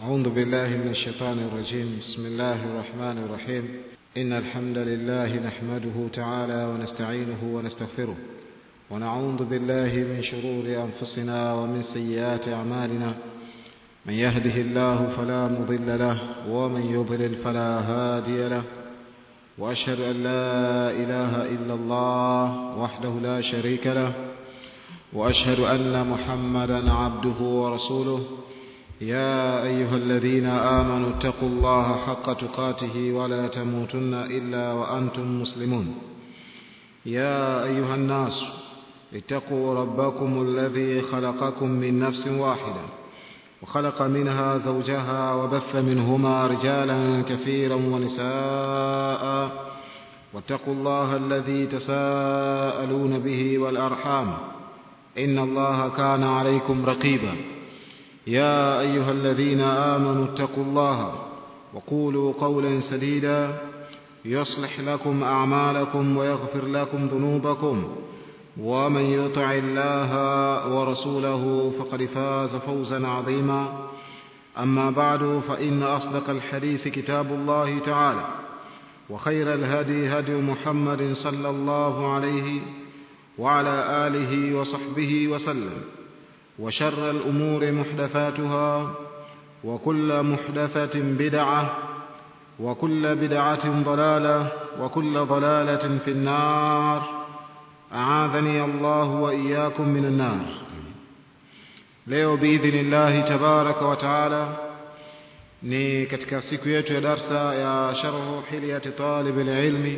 أعوذ بالله من الشيطان الرجيم بسم الله الرحمن الرحيم إن الحمد لله نحمده تعالى ونستعينه ونستغفره ونعوذ بالله من شرور أنفسنا ومن سيئات أعمالنا من يهده الله فلا مضل له ومن يضلل فلا هادي له وأشهد أن لا إله إلا الله وحده لا شريك له وأشهد أن محمدا عبده ورسوله يا أيها الذين آمنوا اتقوا الله حق تقاته ولا تموتن إلا وأنتم مسلمون يا أيها الناس اتقوا ربكم الذي خلقكم من نفس واحدة وخلق منها زوجها وبث منهما رجالا كثيرا ونساء واتقوا الله الذي تساءلون به والأرحام إن الله كان عليكم رقيبا يا أيها الذين آمنوا اتقوا الله وقولوا قولا سديدا يصلح لكم أعمالكم ويغفر لكم ذنوبكم ومن يطع الله ورسوله فقد فاز فوزا عظيما أما بعد فإن أصدق الحديث كتاب الله تعالى وخير الهدي هدي محمد صلى الله عليه وعلى آله وصحبه وسلم وشر الأمور محدثاتها وكل محدثة بدعة وكل بدعة ضلالة وكل ضلالة في النار أعاذني الله وإياكم من النار leo biidhnillahi tabaraka wa taala ni katika siku yetu ya darsa ya sharhu hilyati talib lilmi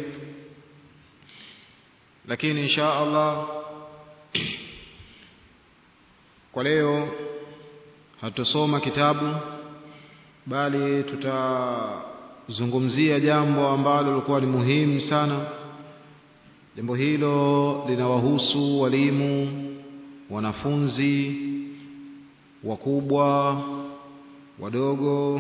lakini insha allah kwa leo hatusoma kitabu bali tutazungumzia jambo ambalo lilikuwa ni muhimu sana jambo hilo linawahusu walimu wanafunzi wakubwa wadogo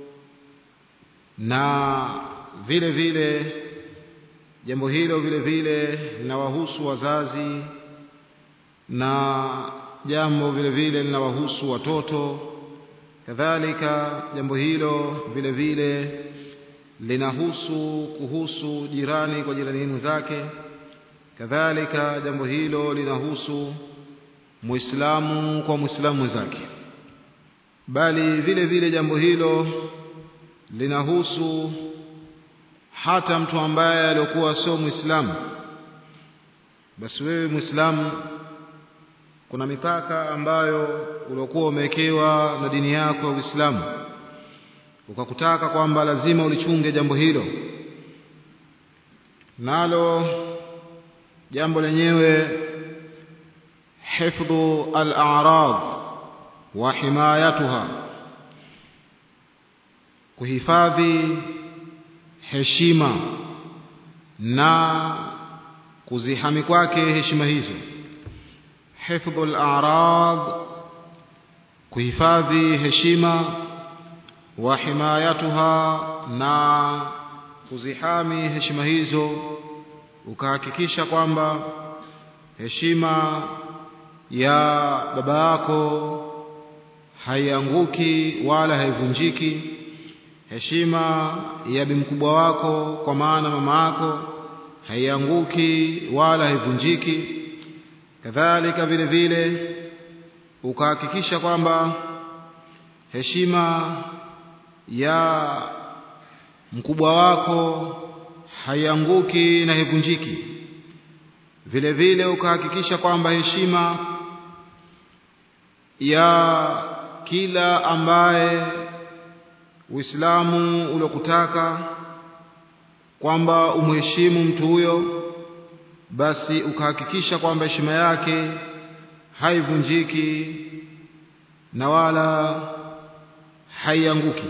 na vile vile jambo hilo vile vile linawahusu wazazi na jambo vile vile linawahusu watoto kadhalika jambo hilo vile vile linahusu kuhusu jirani kwa jirani zake kadhalika jambo hilo linahusu muislamu kwa muislamu mwenzake bali vile vile jambo hilo linahusu hata mtu ambaye alikuwa sio muislamu basi wewe muislamu kuna mipaka ambayo uliokuwa umewekewa na dini yako ya Uislamu ukakutaka kwamba lazima ulichunge jambo hilo nalo jambo lenyewe hifdhu al-a'rad wa himayatuha kuhifadhi heshima na kuzihami kwake heshima hizo hifdhu al-a'rad kuhifadhi heshima wa himayatuha na kuzihami heshima hizo ukahakikisha kwamba heshima ya baba yako haianguki wala haivunjiki heshima ya bimkubwa wako kwa maana mama yako haianguki wala haivunjiki kadhalika vile vile ukahakikisha kwamba heshima ya mkubwa wako haianguki na haivunjiki vile vile ukahakikisha kwamba heshima ya kila ambaye Uislamu uliokutaka kwamba umheshimu mtu huyo basi ukahakikisha kwamba heshima yake haivunjiki na wala haianguki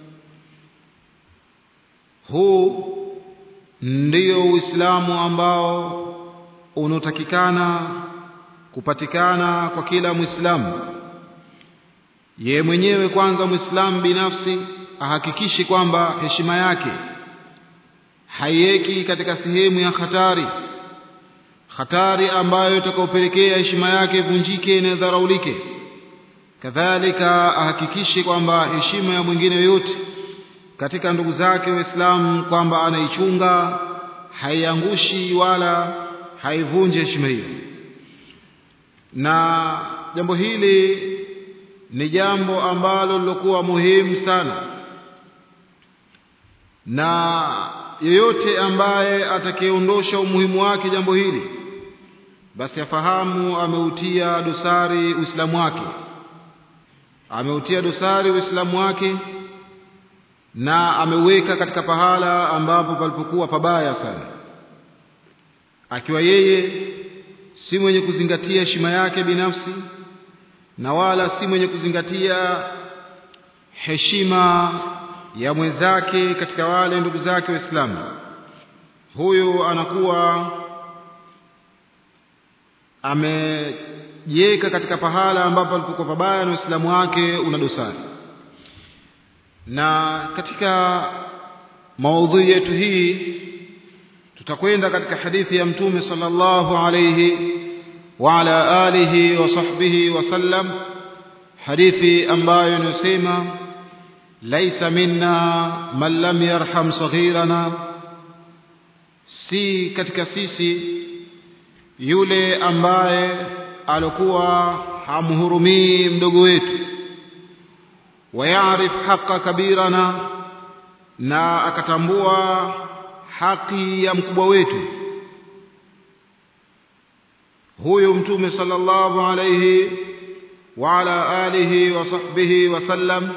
huu ndio Uislamu ambao unaotakikana kupatikana kwa kila Muislamu ye mwenyewe kwanza Muislamu binafsi ahakikishe kwamba heshima yake haiweki katika sehemu ya hatari hatari ambayo itakayopelekea heshima yake ivunjike na idharaulike kadhalika ahakikishe kwamba heshima ya mwingine yoyote katika ndugu zake waislamu kwamba anaichunga haiangushi wala haivunji heshima hiyo na jambo hili ni jambo ambalo lilokuwa muhimu sana na yeyote ambaye atakayeondosha umuhimu wake jambo hili basi afahamu ameutia dosari uislamu wake ameutia dosari uislamu wake na ameweka katika pahala ambapo palipokuwa pabaya sana akiwa yeye si mwenye kuzingatia heshima yake binafsi na wala si mwenye kuzingatia heshima ya mwenzake katika wale ndugu zake waislamu huyu anakuwa amejiweka katika pahala ambapo alipokuwa pabaya na uislamu wake una dosari na katika maudhui yetu hii tutakwenda katika hadithi ya mtume sallallahu alayhi wa ala alihi wa sahbihi wasallam hadithi ambayo inasema laisa minna man lam yarham saghirana si katika sisi yule ambaye alikuwa hamhurumii mdogo wetu wayaarif haqa kabirana na akatambua haki ya mkubwa wetu huyu mtume sallallahu alayhi wa ala alihi wa sahbihi wasallam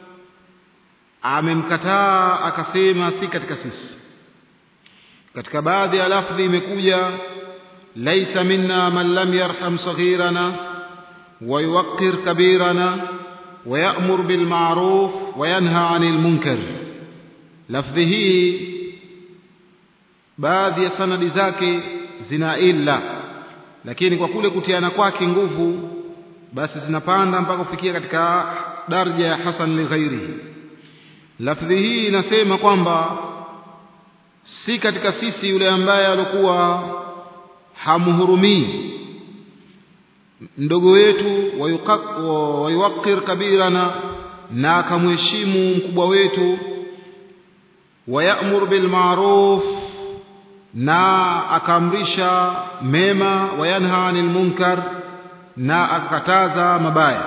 amemkataa akasema si katika sisi katika baadhi ya lafdhi imekuja laisa minna man lam yarham saghirana wa yuwaqqir kabirana wa ya'mur bil ma'ruf wa yanha 'anil munkar lafdhi hii baadhi ya sanadi zake zina illa lakini kwa kule kutiana kwake nguvu basi zinapanda mpaka kufikia katika daraja ya hasan li ghairihi lafdhi hii inasema kwamba si katika sisi yule ambaye alikuwa hamhurumii mdogo wetu wayuwakir kabirana na akamheshimu mkubwa wetu wayamur bilmaruf na akaamrisha mema wayanha anil munkar na akakataza mabaya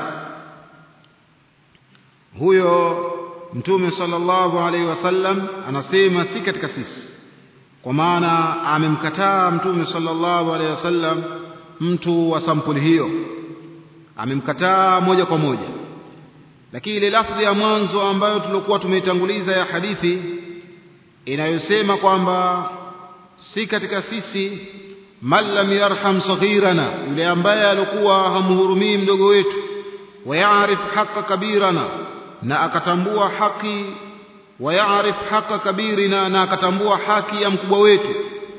huyo mtume sallallahu alaihi wasallam anasema si katika sisi kwa maana amemkataa mtume sallallahu alaihi wasallam mtu wa sampuli hiyo amemkataa moja kwa moja lakini ile lafdhi ya mwanzo ambayo tulikuwa tumeitanguliza ya hadithi inayosema kwamba si katika sisi man lam yarham saghirana yule ambaye alikuwa hamhurumii mdogo wetu wayaarif haqa kabirana na akatambua haki wayaarif haqa kabirina na akatambua haki ya mkubwa wetu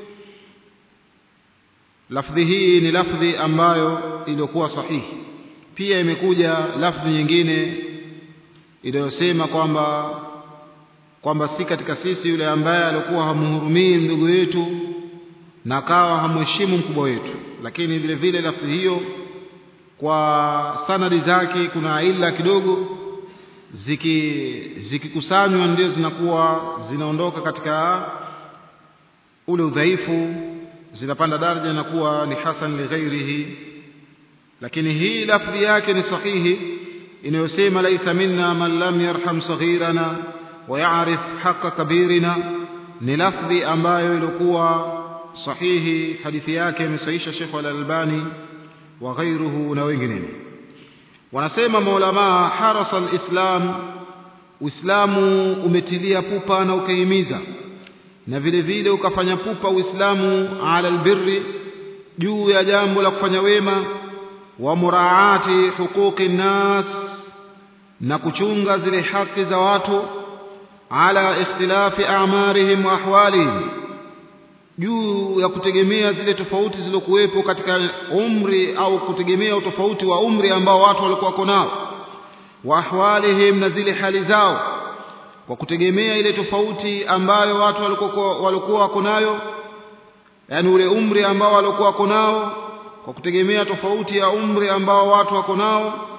lafdhi hii ni lafdhi ambayo iliyokuwa sahihi pia imekuja lafdhi nyingine iliyosema kwamba kwamba si katika sisi yule ambaye alikuwa hamhurumii mdogo wetu na akawa hamheshimu mkubwa wetu lakini vile vile lafdhi hiyo kwa sanadi zake kuna ila kidogo ziki zikikusanywa ndio zinakuwa zinaondoka katika ule udhaifu zinapanda daraja na kuwa ni hasan li ghairihi lakini hii lafdhi yake ni sahihi inayosema laisa minna man lam yarham saghirana wa ya'rif haqqa kabirina ni lafdhi ambayo ilikuwa sahihi hadithi yake imesahisha Sheikh Al-Albani wa ghairuhu na wengineo wanasema maulama harasa alislam uislamu umetilia pupa na ukahimiza na vile vile ukafanya pupa uislamu ala albirri juu ya jambo la kufanya wema wa muraati huquqi nnas na kuchunga zile haki za watu ala ikhtilafi a'marihim wa ahwalihim juu ya kutegemea zile tofauti zilizokuwepo katika umri au kutegemea utofauti wa umri ambao watu walikuwa wako nao wa ahwalihim na zile hali zao kwa kutegemea ile tofauti ambayo watu walikuwa walikuwa wako nayo yani ule umri ambao walikuwa wako nao kwa kutegemea tofauti ya umri ambao watu wako nao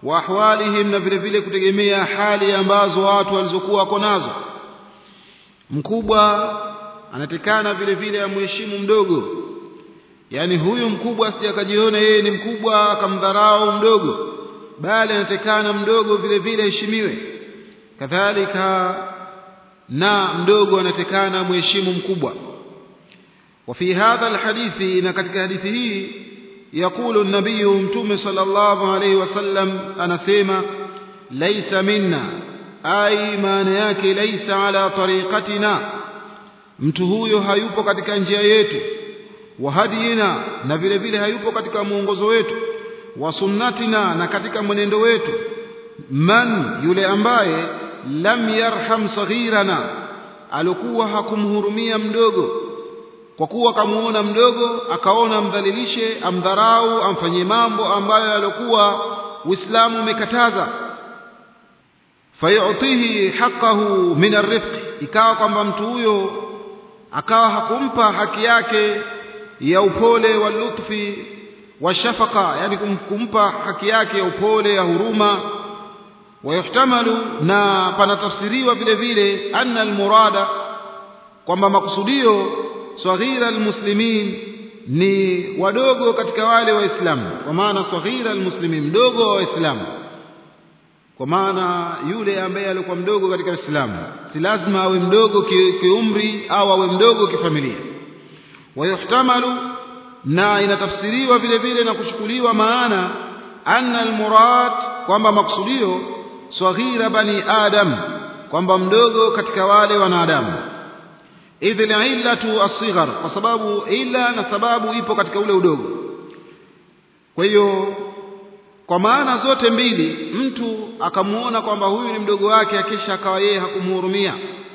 wa ahwalihim na vile vile kutegemea hali ambazo watu walizokuwa wako nazo mkubwa anatekana vile vile amheshimu mdogo yaani huyu mkubwa asije akajiona yeye ni mkubwa akamdharau mdogo bali anatekana mdogo vile vile heshimiwe kadhalika na mdogo anatekana mheshimu mkubwa وفي هذا الحديث إن كتك حديثه يقول النبي متوم صلى الله عليه وسلم أنا سيما ليس منا أي ما نياك ليس على طريقتنا mtu huyo hayupo katika njia yetu wa hadina na vile vile hayupo katika mwongozo wetu wa sunnatina na katika mwenendo wetu man yule ambaye lam yarham saghirana alikuwa hakumhurumia mdogo kwa kuwa akamuona mdogo akaona amdhalilishe amdharau amfanyie mambo ambayo yalikuwa Uislamu umekataza fayutihi haqqahu min arifq ikawa kwamba mtu huyo akawa hakumpa haki yake ya upole wa lutfi wa shafaka yani kumpa haki yake ya upole ya huruma wayuhtamalu na panatafsiriwa vile vile anna almurada kwamba makusudio saghira almuslimin ni wadogo katika wale waislamu kwa maana saghira almuslimin mdogo wa waislamu kwa maana yule ambaye alikuwa mdogo katika Uislamu si lazima awe mdogo kiumri ki au awe mdogo kifamilia wayuhtamalu na inatafsiriwa vile vile na kuchukuliwa maana anna almurad kwamba maksudio saghira bani adam kwamba mdogo katika wale wanadamu idh illatu as-sighar kwa sababu ila na sababu ipo katika ule udogo kwa hiyo kwa maana zote mbili mtu akamuona kwamba huyu ni mdogo wake akisha akawa yeye hakumhurumia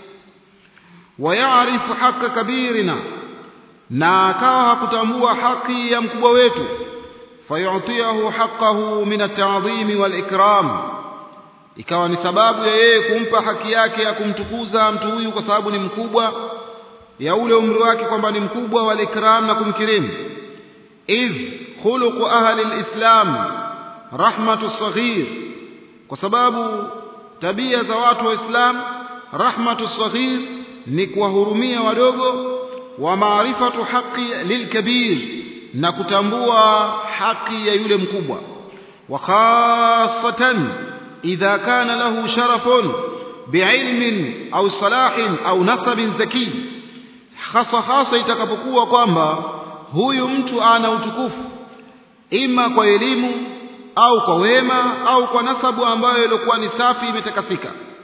wayaarifu haka kabirina na akawa hakutambua haki ya mkubwa wetu fayutiahu haqqahu min at-ta'dhimi wal-ikram ikawa ni sababu ya yeye kumpa haki yake ya kumtukuza mtu huyu kwa sababu ni mkubwa ya ule umri wake kwamba ni mkubwa wal-ikram na kumkirimu idh khuluqu ahli al-islam rahmatu saghir kwa sababu tabia za watu wa Islam rahmatu saghir ni kuwahurumia wadogo wa maarifatu haqi lilkabir na kutambua haki ya yule mkubwa wa khassatan idha kana lahu sharafun biilmin au salahin au nasabin zaki hasa hasa itakapokuwa kwamba huyu mtu ana utukufu ima kwa elimu au kwa wema au kwa nasabu ambayo ilikuwa ni safi imetakasika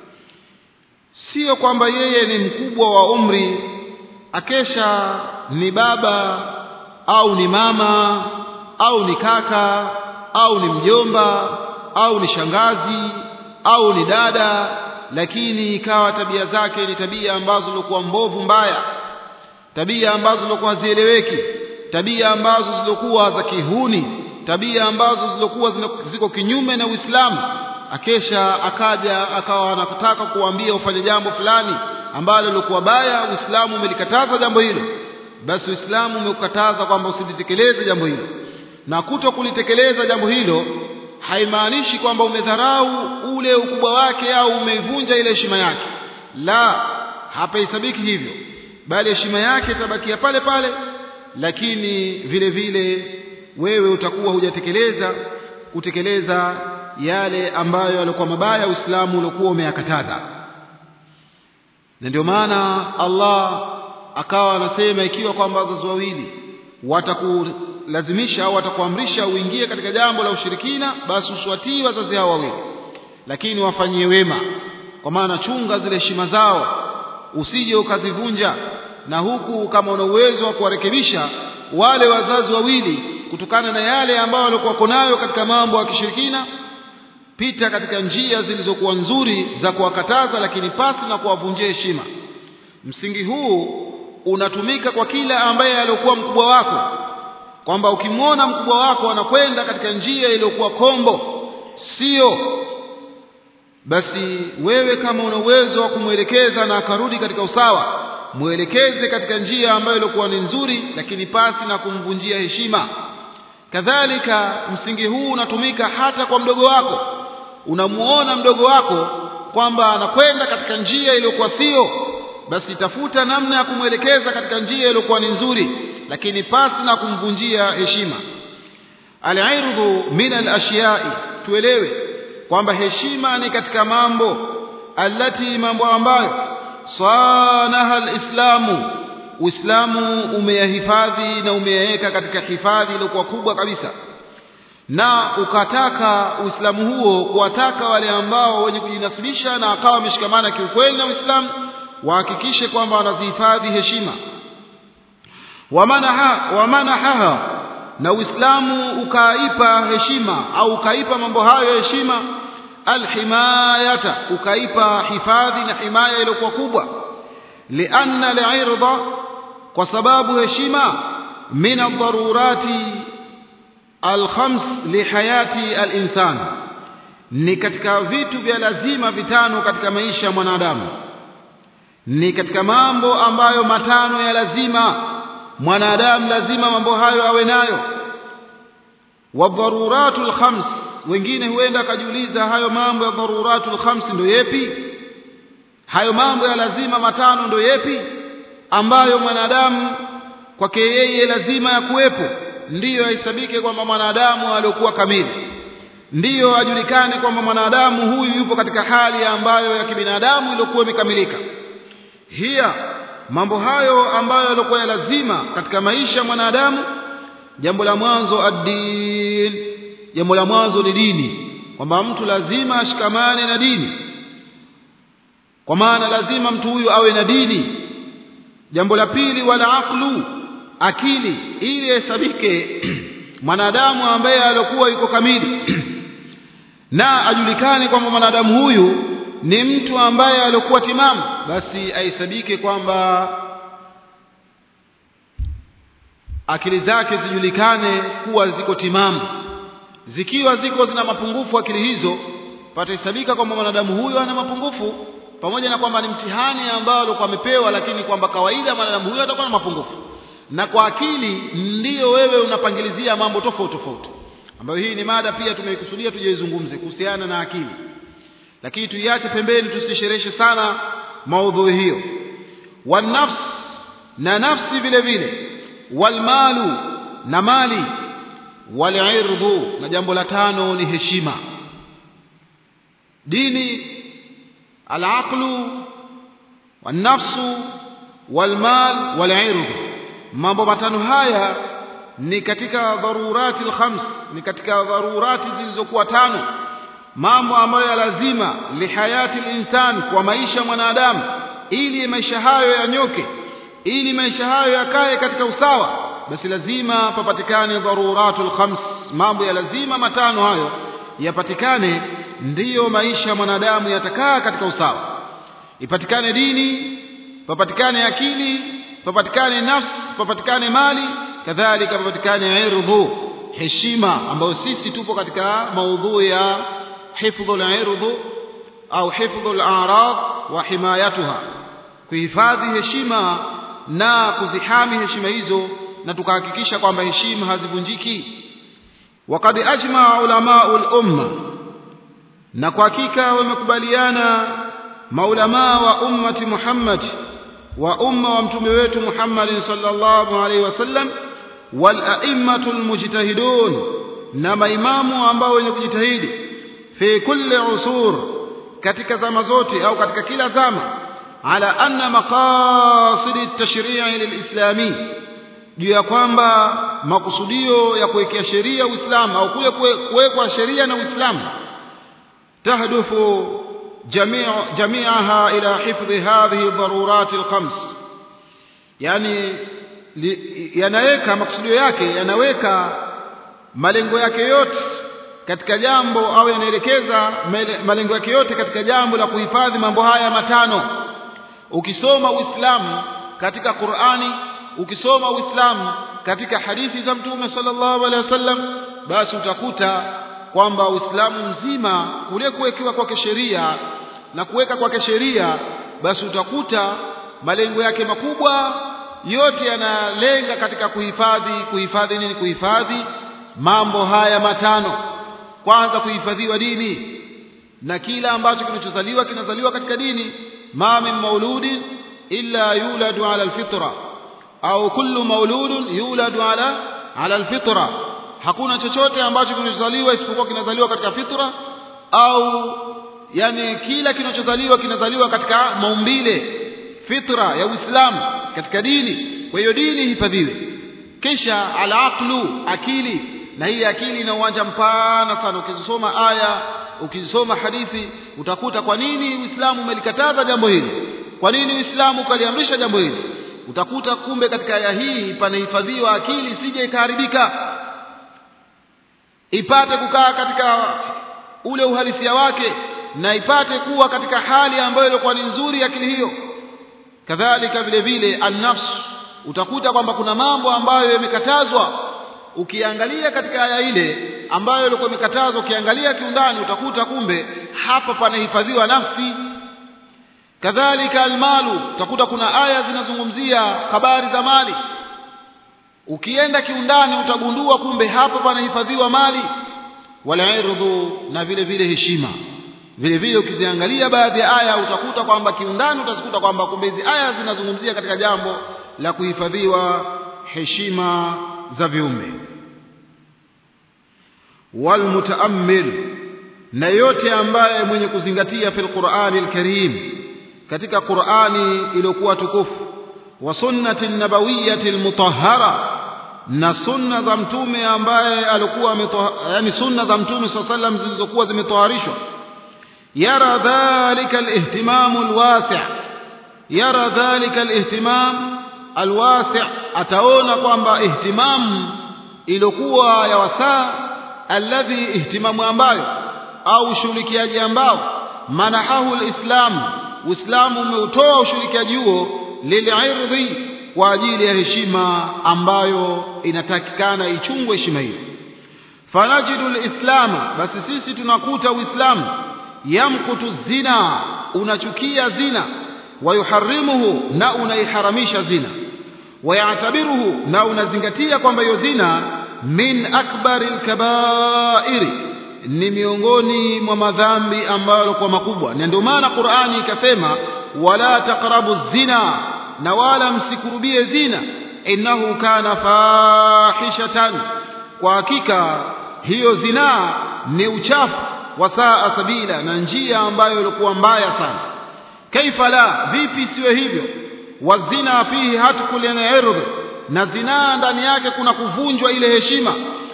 sio kwamba yeye ni mkubwa wa umri akesha ni baba au ni mama au ni kaka au ni mjomba au ni shangazi au ni dada lakini ikawa tabia zake ni tabia ambazo zilikuwa mbovu mbaya tabia ambazo zilikuwa hazieleweki tabia ambazo zilikuwa za kihuni tabia ambazo zilikuwa ziko kinyume na Uislamu akesha akaja akawa anataka kuambia ufanye jambo fulani ambalo lilikuwa baya Uislamu umelikataza jambo hilo basi Uislamu umekataza kwamba usilitekeleze jambo hilo na kuto kulitekeleza jambo hilo haimaanishi kwamba umedharau ule ukubwa wake au umeivunja ile heshima yake la hapahesabiki hivyo bali heshima yake itabakia pale pale lakini vile vile wewe utakuwa hujatekeleza kutekeleza yale ambayo yalikuwa mabaya Uislamu uliokuwa umeyakataza na ndio maana Allah akawa anasema ikiwa kwamba wazazi wawili watakulazimisha au watakuamrisha uingie katika jambo la ushirikina basi uswatii wazazi hao wawili lakini wafanyie wema kwa maana chunga zile heshima zao usije ukazivunja na huku kama una uwezo wa kuwarekebisha wale wazazi wawili kutokana na yale ambayo walikuwa nayo katika mambo ya kishirikina pita katika njia zilizokuwa nzuri za kuwakataza lakini pasi na kuwavunjia heshima msingi huu unatumika kwa kila ambaye aliokuwa mkubwa wako kwamba ukimwona mkubwa wako anakwenda katika njia iliyokuwa kombo sio basi wewe kama una uwezo wa kumwelekeza na akarudi katika usawa mwelekeze katika njia ambayo ilikuwa ni nzuri lakini pasi na kumvunjia heshima kadhalika msingi huu unatumika hata kwa mdogo wako unamuona mdogo wako kwamba anakwenda katika njia iliyokuwa sio basi tafuta namna ya kumwelekeza katika njia iliyokuwa ni nzuri lakini pasi na kumvunjia heshima al-irdhu min al-ashiya'i tuelewe kwamba heshima ni katika mambo alati mambo ambayo sanaha al-islamu Uislamu umeyahifadhi na umeyaweka katika hifadhi iliyokuwa kubwa kabisa na ukataka Uislamu huo kuwataka wale ambao wenye kujinasibisha na akawa wameshikamana kiukweli na Uislamu wahakikishe kwamba wanazihifadhi heshima wamanaha wamanaha na Uislamu ukaipa heshima au ukaipa mambo hayo heshima alhimayata ukaipa hifadhi na himaya iliyokuwa kubwa lianna alirda kwa sababu heshima min ad-darurati alkhams lihayati alinsan ni katika vitu vya lazima vitano katika maisha ya mwanadamu ni katika mambo ambayo matano ya lazima mwanadamu lazima mambo hayo awe nayo wadharuratul khams wengine huenda akajiuliza hayo mambo ya dharuratul khams ndio yepi hayo mambo ya lazima matano ndio yepi ambayo mwanadamu kwake yeye lazima ya kuwepo ndiyo ahesabike kwamba mwanadamu aliyokuwa kamili ndiyo ajulikane kwamba mwanadamu huyu yupo katika hali ambayo ya kibinadamu iliyokuwa imekamilika hiya mambo hayo ambayo yalikuwa ya lazima katika maisha ya mwanadamu jambo la mwanzo ad-din jambo la mwanzo ni dini kwamba mtu lazima ashikamane na dini kwa maana lazima mtu huyu awe na dini jambo la pili wala aqlu akili ili hesabike mwanadamu ambaye alikuwa yuko kamili na ajulikane kwamba mwanadamu huyu ni mtu ambaye alikuwa timamu basi ahesabike kwamba akili zake zijulikane kuwa ziko timamu zikiwa ziko zina mapungufu akili hizo patahesabika kwamba mwanadamu huyo ana mapungufu pamoja na kwamba ni mtihani ambao alikuwa amepewa lakini kwamba kawaida mwanadamu huyo atakuwa na mapungufu na kwa akili ndiyo wewe unapangilizia mambo tofauti tofauti ambayo hii ni mada pia tumeikusudia tujaizungumze kuhusiana na akili lakini tuiache pembeni tusishereheshe sana maudhui hiyo wanafs na nafsi vile vile walmalu na mali walirdhu na jambo la tano ni heshima dini alaqlu wanafsu walmal walirdhu mambo matano haya ni katika dharurati alkhams ni katika dharurati zilizokuwa tano mambo ambayo ya lazima lihayati linsan kwa maisha mwanadamu ili maisha hayo yanyoke ili maisha hayo yakae katika usawa basi lazima papatikane dharuratul khams mambo ya lazima matano hayo yapatikane ndiyo maisha mwanadamu yatakaa katika usawa ipatikane dini papatikane akili papatikane nafsi papatikane mali kadhalika papatikane irdhu heshima ambayo sisi tupo katika maudhui ya hifdhul irdhu au hifdhul a'rad wa himayatuha kuhifadhi heshima na kuzihami heshima hizo na tukahakikisha kwamba heshima hazivunjiki waqad ajma ulamau al-umma na kwa hakika wamekubaliana maulamaa wa ummati Muhammad wa umma wa mtume wetu Muhammad sallallahu alaihi wasallam wal a'immatul mujtahidun na maimamu ambao wenye kujitahidi fi kulli usur katika zama zote au katika kila zama ala anna maqasid at-tashri'i lil-islami juu ya kwamba makusudio ya kuwekea sheria Uislamu au kule kuwekwa sheria na Uislamu tahdufu جميع جميعها إلى حفظ هذه الضرورات الخمس يعني yanaweka makusudio yake yanaweka malengo yake yote katika jambo au yanaelekeza malengo yake yote katika jambo la kuhifadhi mambo haya matano ukisoma uislamu katika Qur'ani ukisoma uislamu katika hadithi za mtume sallallahu alaihi wasallam basi utakuta kwamba uislamu mzima kule kuwekewa kwake sheria na kuweka kwake sheria basi utakuta malengo yake makubwa yote yanalenga katika kuhifadhi kuhifadhi nini kuhifadhi mambo haya matano kwanza kuhifadhiwa dini na kila ambacho kinachozaliwa kinazaliwa katika dini ma min mauludin illa yuladu ala alfitra au kullu mauludun yuladu ala ala alfitra hakuna chochote ambacho kinachozaliwa isipokuwa kinazaliwa katika fitra au yani kila kinachozaliwa kinazaliwa katika maumbile fitra ya Uislamu katika dini kwa hiyo dini hifadhiwe kisha alaqlu akili na hii akili ina uwanja mpana sana ukizisoma aya ukizisoma hadithi utakuta kwa nini Uislamu umelikataza jambo hili kwa nini Uislamu ukaliamrisha jambo hili utakuta kumbe katika aya hii panahifadhiwa akili isije ikaharibika ipate kukaa katika ule uhalisia wake na ipate kuwa katika hali ambayo ilikuwa ni nzuri akili hiyo kadhalika vile vile an-nafs utakuta kwamba kuna mambo ambayo yamekatazwa ukiangalia katika aya ile ambayo ilikuwa imekatazwa ukiangalia kiundani utakuta kumbe hapa panahifadhiwa nafsi kadhalika almalu utakuta kuna aya zinazungumzia habari za mali ukienda kiundani utagundua kumbe hapa panahifadhiwa mali wala irdhu na vile vile heshima vile vile ukiziangalia baadhi ya aya utakuta kwamba kiundani utazikuta kwamba kumbe hizi aya zinazungumzia katika jambo la kuhifadhiwa heshima za viumbe walmutaammil na yote ambaye mwenye kuzingatia fil Qur'ani al-Karim katika Qur'ani iliyokuwa tukufu wa sunnati nabawiyyati al-mutahhara na sunna za mtume ambaye alikuwa yani sunna za mtume swalla sallam zilizokuwa zimetoharishwa yara dhalika al-ihtimam al-wasi' yara dhalika al-ihtimam al-wasi' ataona kwamba ihtimam iliyokuwa ya wasaa alladhi ihtimamu ambayo au ushirikiaji ambao manahahu alislam uislamu umeutoa ushirikiaji huo lilirdhi kwa ajili ya heshima ambayo inatakikana ichungwe heshima hiyo fanajidu alislama basi sisi tunakuta uislamu yamkutu zina unachukia zina wayuharimuhu na unaiharamisha zina wayatabiruhu na unazingatia kwamba hiyo zina min akbari alkabairi ni miongoni mwa madhambi ambayo kwa makubwa na ndio maana Qur'ani ikasema wala taqrabu zina na wala msikurubie zina innahu kana fahishatan kwa hakika hiyo zina ni uchafu wa saa sabila na njia ambayo ilikuwa mbaya sana kaifa la vipi siwe hivyo wazina fihi hatkul irdhi na zinaa ndani yake kuna kuvunjwa ile heshima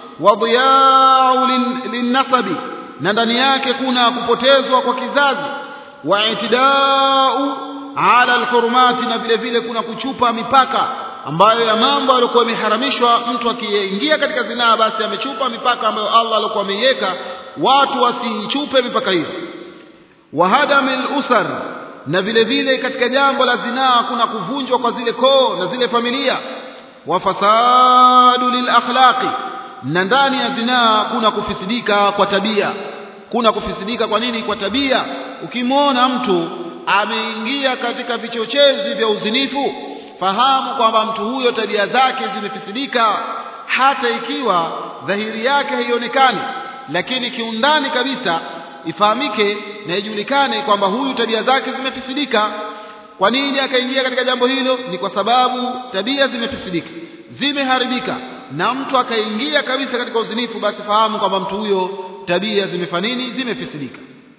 wadhiyau linnasabi na ndani yake kuna kupotezwa kwa kizazi wa itidau ala alhurumati na vile vile kuna kuchupa mipaka ambayo ya mambo yaliokuwa yameharamishwa mtu akiingia katika zinaa basi amechupa mipaka ambayo Allah alikuwa ameiweka watu wasichupe mipaka hiyo wahadamil usar na vile vile katika jambo la zinaa kuna kuvunjwa kwa zile koo na zile familia wa fasadu lil akhlaqi na ndani ya zinaa kuna kufisidika kwa tabia kuna kufisidika kwa nini kwa tabia ukimwona mtu ameingia katika vichochezi vya uzinifu fahamu kwamba mtu huyo tabia zake zimefisidika hata ikiwa dhahiri yake haionekani lakini kiundani kabisa ifahamike na ijulikane kwamba huyu tabia zake zimefisidika kwa nini akaingia katika jambo hilo ni kwa sababu tabia zimefisidika zimeharibika na mtu akaingia kabisa katika uzinifu basi fahamu kwamba mtu huyo tabia zimefanini zimefisidika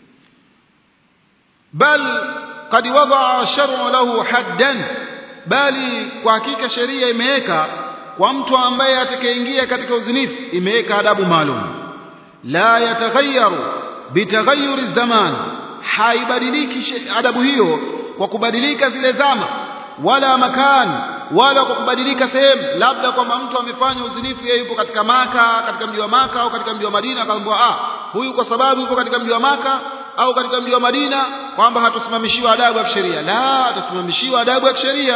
bal qad wadaa shar'u lahu haddan bali kwa hakika sheria imeweka kwa mtu ambaye atakayeingia katika uzinifu imeweka adabu maalum la yataghayyaru bitaghayyuri zaman haibadiliki adabu hiyo kwa kubadilika zile zama wala makani wala kwa kubadilika sehemu labda kwamba mtu amefanya uzinifu yeye yupo katika maka katika mji wa maka au katika mji wa madina akaambiwa ah huyu kwa sababu yupo katika mji wa maka au katika mji wa madina kwamba hatusimamishiwa adabu ya kisheria la hatusimamishiwa adabu ya kisheria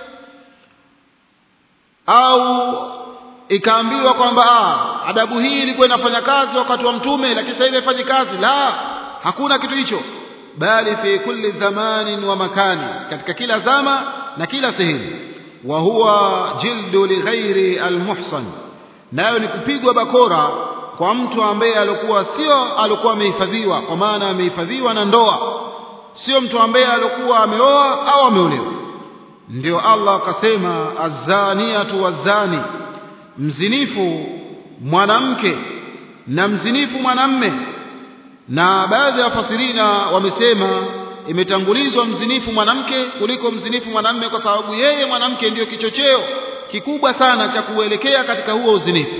au ikaambiwa kwamba ah adabu hii ilikuwa inafanya kazi wakati wa mtume lakini sasa hivi haifanyi kazi la hakuna kitu hicho bali fi kulli zamanin wa makani katika kila zama na kila sehemu wa huwa jildu lighairi almuhsan nayo ni kupigwa bakora kwa mtu ambaye alikuwa sio alikuwa amehifadhiwa kwa maana amehifadhiwa na ndoa sio mtu ambaye alikuwa ameoa au ameolewa ndio Allah akasema azaniatu wazani mzinifu mwanamke na mzinifu mwanamme na baadhi ya wafasirina wamesema imetangulizwa mzinifu mwanamke kuliko mzinifu mwanamme kwa sababu yeye mwanamke ndiyo kichocheo kikubwa sana cha kuelekea katika huo uzinifu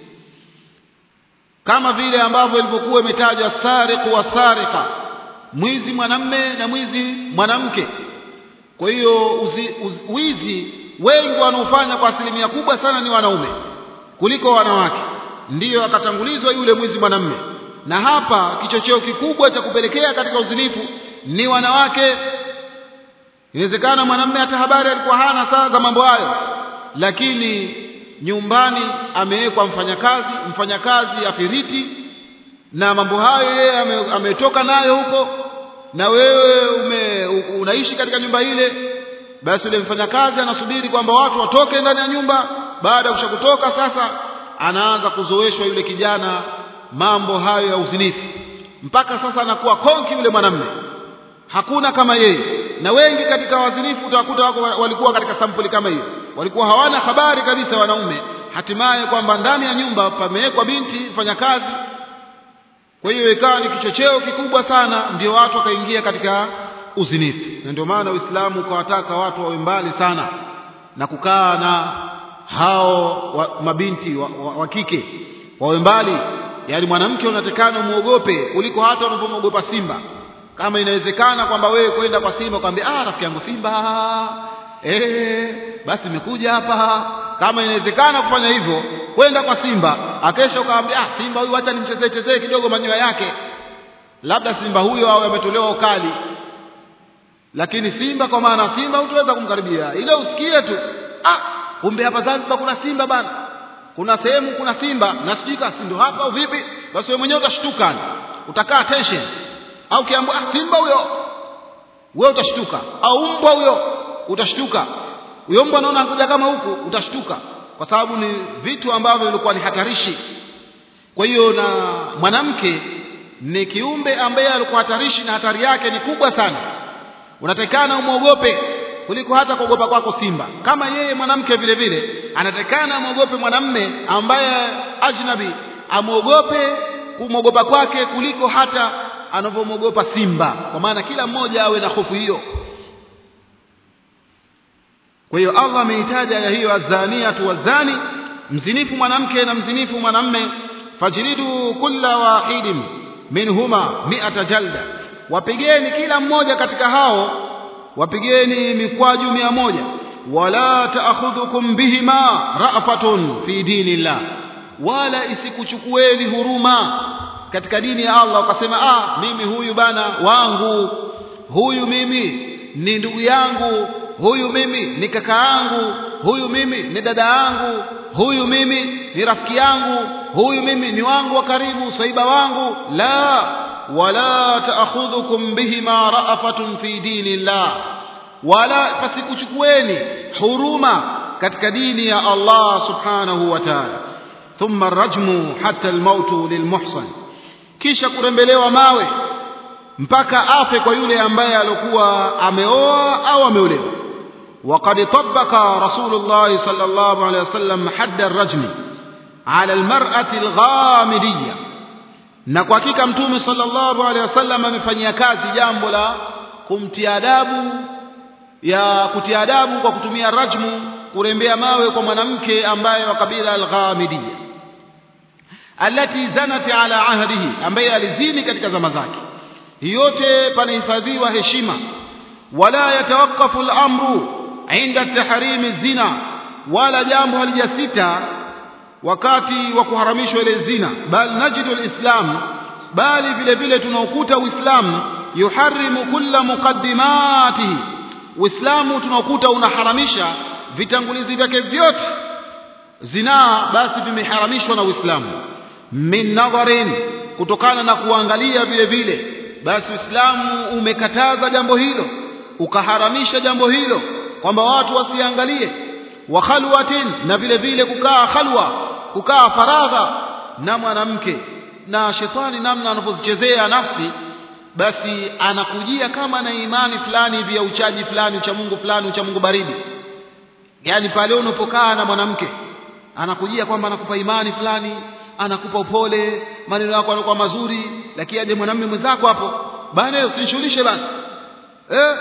kama vile ambavyo ilivyokuwa imetajwa sariqu wa sariqa mwizi mwanamme na mwizi mwanamke kwa hiyo wizi wengi wanaofanya kwa asilimia kubwa sana ni wanaume kuliko wanawake ndiyo akatangulizwa yule mwizi mwanamme na hapa kichocheo kikubwa cha kupelekea katika uzinifu ni wanawake inawezekana mwanamme hata habari alikuwa hana saa za mambo hayo lakini nyumbani amewekwa mfanyakazi mfanyakazi afiriti na mambo hayo yeye ametoka nayo huko na wewe ume, unaishi katika nyumba ile basi yule mfanyakazi anasubiri kwamba watu watoke ndani ya nyumba baada ya kushakutoka sasa anaanza kuzoeshwa yule kijana mambo hayo ya uzinifu mpaka sasa anakuwa konki yule mwanamme hakuna kama yeye na wengi katika wazinifu utawakuta wako walikuwa katika sampuli kama hiyo walikuwa hawana habari kabisa wanaume hatimaye kwamba ndani ya nyumba pamewekwa binti mfanyakazi kwa hiyo ikawa ni kichocheo kikubwa sana ndio watu wakaingia katika uzinifu na ndio maana uislamu ukawataka watu wawe mbali sana na kukaa na hao wa, mabinti wa, wa, wa kike wawe mbali yaani mwanamke unatakana muogope kuliko hata unavyomwogopa simba kama inawezekana kwamba wewe kwenda kwa simba ukamwambia ah rafiki yangu simba eh basi nimekuja hapa kama inawezekana kufanya hivyo kwenda kwa simba akesha ukamwambia ah simba huyu acha nimchezee chezee kidogo manyoya yake labda simba huyo awe ametolewa ukali lakini simba kwa maana simba hutaweza kumkaribia ile usikie tu ah kumbe hapa Zanzibar kuna simba bana kuna sehemu kuna simba na sijui kama ndio hapa au vipi basi wewe mwenyewe utashtuka utakaa tension au kiambia ah simba huyo wewe utashtuka au mbwa huyo utashtuka huyo mbwa anaona anakuja kama huku utashtuka kwa sababu ni vitu ambavyo vilikuwa ni hatarishi kwa hiyo na mwanamke ni kiumbe ambaye alikuwa hatarishi na hatari yake ni kubwa sana unatakana umwogope kuliko hata kuogopa kwako simba kama yeye mwanamke vile vile anatakana amwogope mwanamme ambaye ajnabi amwogope kumwogopa kwake kuliko hata anavyomwogopa simba kwa maana kila mmoja awe na hofu hiyo kwa hiyo Allah ameitaja aya hiyo azaniatu wazani mzinifu mwanamke na mzinifu mwanamme fajridu kulla wahidin minhuma mi'ata jalda wapigeni kila mmoja katika hao wapigeni mikwaju mia moja wala taakhudhukum bihima ra'fatun fi dinillah wala isikuchukueni huruma katika dini ya Allah ukasema ah mimi huyu bana wangu huyu mimi ni ndugu yangu huyu mimi ni kaka yangu huyu mimi ni dada yangu huyu mimi ni rafiki yangu huyu mimi ni wangu wa karibu saiba wangu la wala taakhudhukum bihima ra'afatun fi dinillah wala pasikuchukueni huruma katika dini ya Allah subhanahu wa ta'ala thumma rajmu hatta almautu lilmuhsan kisha kurembelewa mawe mpaka afe kwa yule ambaye alikuwa ameoa au ameolewa وقد طبق رسول الله صلى الله عليه وسلم حد الرجم على المرأة الغامدية na kwa hakika mtume sallallahu alaihi wasallam amefanyia kazi jambo la kumtia adabu ya kutia adabu kwa kutumia rajmu kurembea mawe kwa mwanamke ambaye wa kabila al-Ghamidiyya alati zanat ala ahdihi ambaye alizini katika zama zake yote panahifadhiwa heshima wala yatawaqqafu al-amru inda tahrimi zina wala jambo halijasita wakati wa kuharamishwa ile zina bal najidu alislam bali vile vile tunaokuta uislamu yuharimu kulla muqaddimatihi uislamu tunaokuta unaharamisha vitangulizi vyake vyote zinaa basi vimeharamishwa na uislamu min nadharin kutokana na kuangalia vile vile basi uislamu umekataza jambo hilo ukaharamisha jambo hilo kwamba watu wasiangalie wa khalwatin na vile vile kukaa khalwa kukaa faragha na mwanamke na shetani namna anapozichezea nafsi basi anakujia kama na imani fulani hivi ya uchaji fulani ucha Mungu fulani ucha Mungu baridi yani pale unapokaa na mwanamke anakujia kwamba anakupa imani fulani anakupa upole maneno yako yanakuwa mazuri lakini aje mwanamume mwenzako hapo bana usinishughulishe basi eh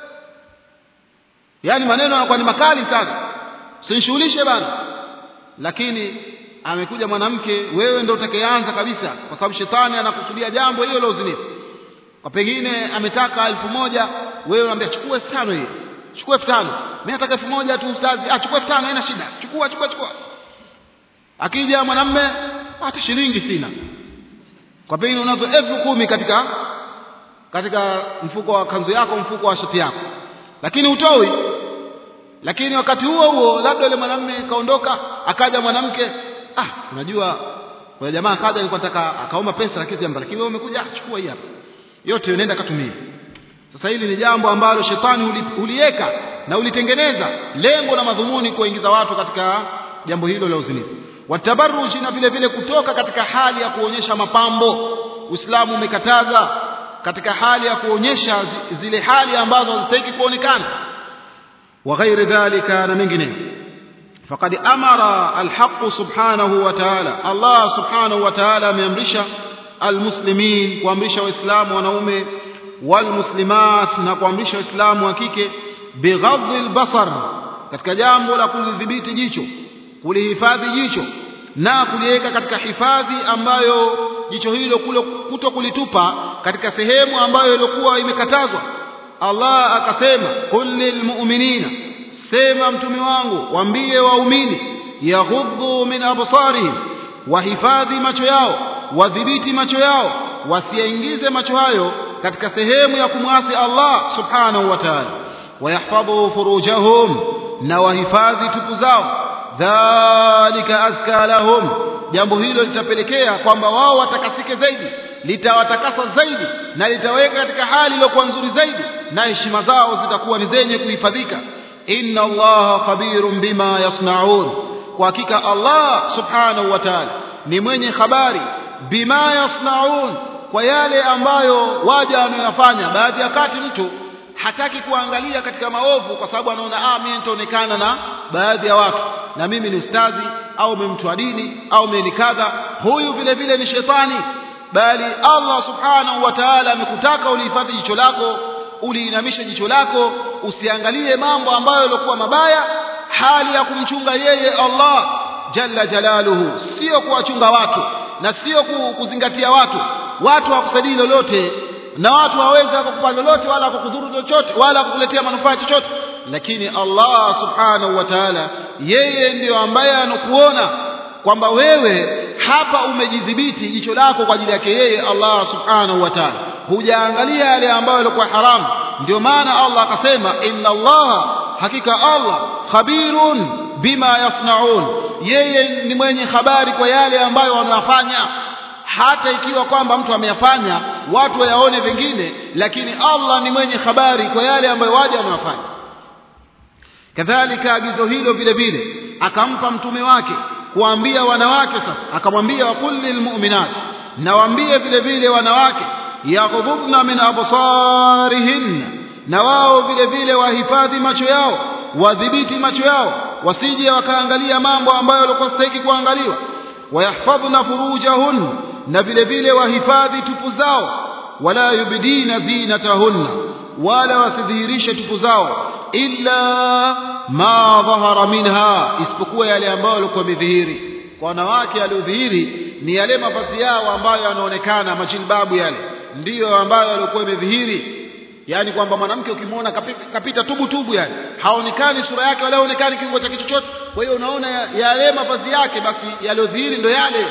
yani maneno yanakuwa ni makali sana usinishughulishe bana lakini amekuja mwanamke wewe ndio utakayeanza kabisa kwa sababu shetani anakusudia jambo hilo la uzinifu kwa pengine ametaka elfu moja wewe unamwambia chukua elfu tano hiyo chukua elfu tano mimi nataka elfu moja tu ustazi ah chukua elfu tano haina shida chukua chukua chukua akija mwanamme hata shilingi sina kwa pengine unazo elfu kumi katika katika mfuko wa kanzu yako mfuko wa shati yako lakini utoi lakini wakati huo huo labda yule mwanamume kaondoka akaja mwanamke ah unajua kwa jamaa akaja alikuwa nataka akaomba pesa lakini jambo lakini wewe umekuja ah, chukua hii hapa yote unaenda katumia sasa hili ni jambo ambalo shetani uliweka na ulitengeneza lengo na madhumuni kuingiza watu katika jambo hilo la uzinifu watabaruji na vile vile kutoka katika hali ya kuonyesha mapambo Uislamu umekataza katika hali ya kuonyesha zile hali ambazo hazistahili kuonekana wa ghairi dhalika na mengineyo faqad amara alhaq subhanahu wa ta'ala Allah subhanahu wa ta'ala ameamrisha almuslimin kuamrisha waislamu wanaume walmuslimat na kuamrisha waislamu wa kike bighadhi albasar katika jambo la kulidhibiti jicho kulihifadhi jicho na kuliweka katika hifadhi ambayo jicho hilo kuto kulitupa katika sehemu ambayo ilikuwa imekatazwa Allah akasema qul lilmu'minina sema mtume wangu waambie waumini yaghuddu min absarihim wahifadhi macho yao wadhibiti macho yao wasiingize macho hayo katika sehemu ya kumwasi Allah subhanahu wa ta'ala wayahfadhu furujahum na wahifadhi tupu zao dhalika azka lahum jambo hilo litapelekea kwamba wao watakasike zaidi litawatakasa zaidi na litaweka katika hali iliyokuwa nzuri zaidi na heshima zao zitakuwa ni zenye kuhifadhika inna allaha khabirun bima yasnaun kwa hakika allah subhanahu wa ta'ala ni mwenye habari bima yasnaun kwa yale ambayo waja wanayofanya baadhi ya wakati mtu hataki kuangalia katika maovu kwa sababu anaona ah mimi nitaonekana na baadhi ya watu na mimi ni ustazi au mimi mtu wa dini au mimi ni kadha huyu vile vile ni shetani bali Allah subhanahu wa ta'ala amekutaka ulihifadhi jicho lako uliinamisha jicho lako usiangalie mambo ambayo yalikuwa mabaya hali ya kumchunga yeye Allah jalla jalaluhu sio kuwachunga watu na sio kuzingatia watu watu hawakusaidii lolote na watu hawawezi kukupa lolote wala kukudhuru chochote wala kukuletea manufaa chochote lakini Allah subhanahu wa ta'ala yeye ndiyo ambaye anakuona kwamba wewe hapa umejidhibiti jicho lako kwa ajili yake yeye Allah subhanahu wa ta'ala hujaangalia yale ambayo yalikuwa haramu ndio maana Allah akasema inna Allah hakika Allah khabirun bima yasnaun yeye ni mwenye habari kwa yale ambayo wanafanya hata ikiwa kwamba mtu ameyafanya watu wayaone vingine lakini Allah ni mwenye habari kwa yale ambayo waja wanafanya kadhalika agizo hilo vile vile akampa mtume wake kuambia wanawake sasa akamwambia waqul lilmu'minat nawaambie vile vile wanawake yaghdhubna min absarihin na wao vile vile wahifadhi macho yao wadhibiti macho yao wasije wakaangalia mambo ambayo walikuwa stahiki kuangaliwa wayahfadhna furujahun na vile vile wahifadhi tupu zao wala yubdina zinatahunna wala wasidhihirishe tupu zao illa ma dhahara minha isipokuwa yale ambayo yalikuwa yamedhihiri kwa wanawake yaliyodhihiri ni yale mavazi yao ambayo yanaonekana majilbabu yale ndiyo ambayo yalikuwa yamedhihiri yani kwamba mwanamke ukimwona kapita, kapita tubu tubu yani haonekani sura yake wala haonekani kiungo chake chochote kwa hiyo unaona yale mavazi yake basi yaliyodhihiri ndo yale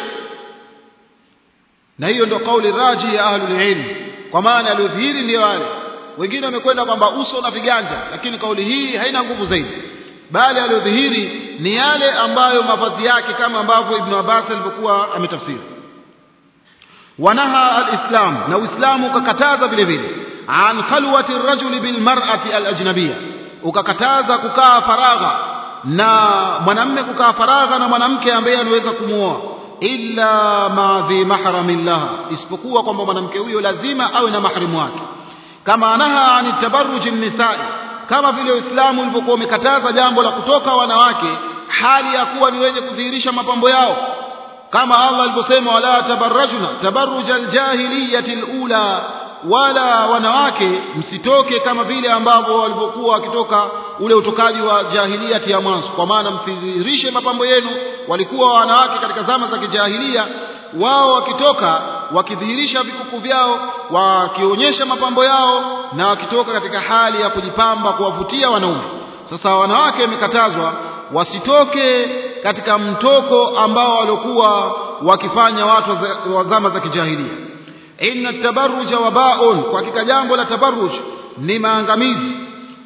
na hiyo ndo kauli raji ya ahlul ilm kwa maana yaliyodhihiri ndio yale wengine wamekwenda kwamba uso na viganja lakini kauli hii haina nguvu zaidi bali aliyodhihiri ni yale ambayo mavazi yake kama ambavyo ibn Abbas alivyokuwa ametafsiri wanaha alislam na uislamu ukakataza vile vile an khalwati rajuli bil mar'ati al ajnabiyya ukakataza kukaa faragha na mwanamme kukaa faragha na mwanamke ambaye anaweza kumuoa illa ma dhi mahramin laha isipokuwa kwamba mwanamke huyo lazima awe na mahrimu wake kama naha ani tabarruji nisai kama vile Uislamu ulivyokuwa umekataza jambo la kutoka wanawake hali ya kuwa ni wenye kudhihirisha mapambo yao kama Allah alivyosema wala tabarrajuna tabarruja aljahiliyati alula wala wanawake msitoke kama vile ambavyo walivyokuwa wakitoka ule utokaji wa jahiliyati ya mwanzo kwa maana msidhihirishe mapambo yenu walikuwa wanawake katika zama za kijahilia wao wakitoka wakidhihirisha vikuku vyao wakionyesha mapambo yao na wakitoka katika hali ya kujipamba kuwavutia wanaume sasa wanawake wamekatazwa wasitoke katika mtoko ambao waliokuwa wakifanya watu wa zama za kijahilia inna tabarruja wabaun kwa hakika jambo la tabarruj ni maangamizi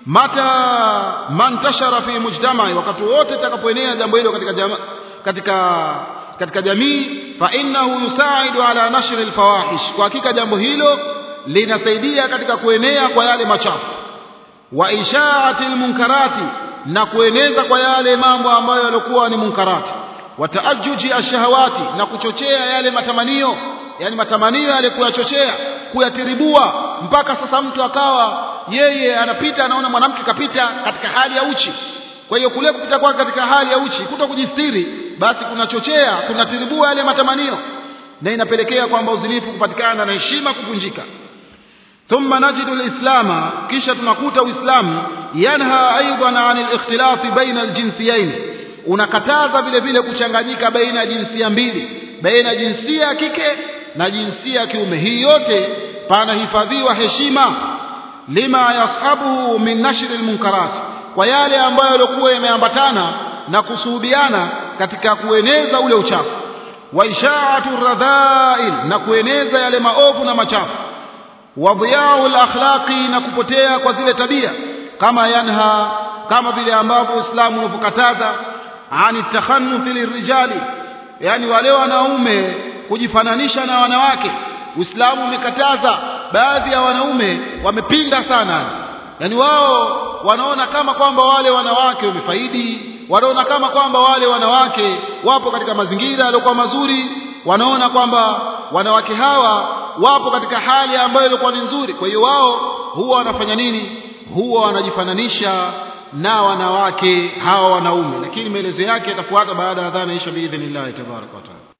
mata mantashara fi mujtamai wakati wote takapoenea jambo hilo katika jama, katika katika jamii fa innahu yusaidu ala nashri alfawahish kwa hakika jambo hilo linasaidia katika kuenea kwa yale machafu wa ishaati almunkarati na kueneza kwa yale mambo ambayo yalikuwa ni munkarati wa taajuji ashahawati na kuchochea yale matamanio yani matamanio yale kuyachochea kuyatiribua mpaka sasa mtu akawa yeye anapita anaona mwanamke kapita katika hali ya uchi kwa hiyo kule kupita kwake katika hali ya uchi kuto kujistiri basi kunachochea kunatiribua yale matamanio na inapelekea kwamba uzinifu kupatikana na heshima kuvunjika thumma najidu lislama kisha tunakuta uislamu yanha aidan an alikhtilafi baina aljinsiyain unakataza vile vile kuchanganyika baina ya jinsia mbili baina ya jinsia ya kike na jinsia ya kiume hii yote panahifadhiwa heshima lima yashabuhu min nashri almunkarat kwa yale ambayo yalikuwa yameambatana na kusuhubiana katika kueneza ule uchafu wa ishaatu radhail na kueneza yale maovu na machafu wa dhiyau alakhlaqi na kupotea kwa zile tabia kama yanha kama vile ambavyo Uislamu unavyokataza ani takhannuthi lirijali yani wale wanaume kujifananisha na wanawake Uislamu umekataza baadhi ya wanaume wamepinda sana yani wao wanaona kama kwamba wale wanawake wamefaidi wanaona kama kwamba wale wanawake wapo katika mazingira yaliokuwa mazuri wanaona kwamba wanawake hawa wapo katika hali ambayo ilikuwa ni nzuri kwa hiyo wao huwa wanafanya nini huwa wanajifananisha na wanawake hawa wanaume lakini maelezo yake yatafuata baada ya adhana isha biidhnillah tabaraka wa taala